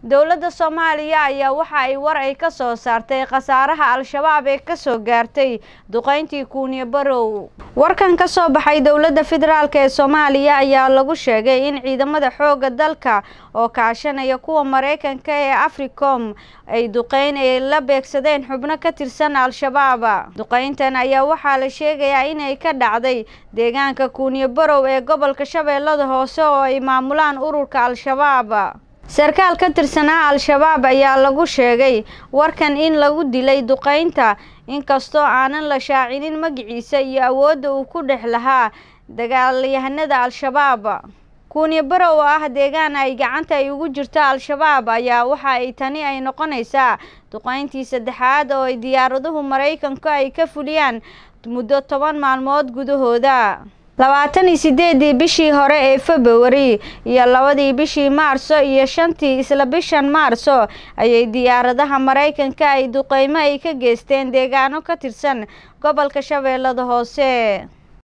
dowladda soomaaliya ayaa waxa ay war ay ka soo saartay khasaaraha al-shabaab ee kasoo gaartay duqeyntii kuuniyo barow warkan ka soo baxay dowladda federaalk ee soomaaliya ayaa lagu sheegay in ciidamada xooga dalka oo kaashanaya kuwa mareykanka ee africom ay duqeyn ay la beegsadeen xubno ka tirsan al-shabaab duqeyntan ayaa waxaa la sheegayaa inay ka dhacday deegaanka kuuniyo barow ee gobolka shabeellada hoose oo ay maamulaan ururka al-shabaab sarkaal ka tirsanaa al-shabaab ayaa lagu sheegay warkan in lagu dilay duqeynta inkastoo aanan la shaacinin magaciisa iyo awoodda uu ku dhex lahaa dagaalyahanada al-shabaab kuuniyo barow oo ah deegaan ay gacanta ay ugu jirto al-shabaab ayaa waxa ay tani ay noqonaysaa duqeyntii saddexaad oo ay diyaaraduhu maraykanku ay ka fuliyaan muddo toban maalmood gudahooda labaatan iyo sideedii bishii hore ee februari iyo labadii bishii maarso iyo shantii isla bishan maarso ayay diyaaradaha maraykanka ay duqeymo ay ka geysteen deegaano ka tirsan gobolka shabeellada hoose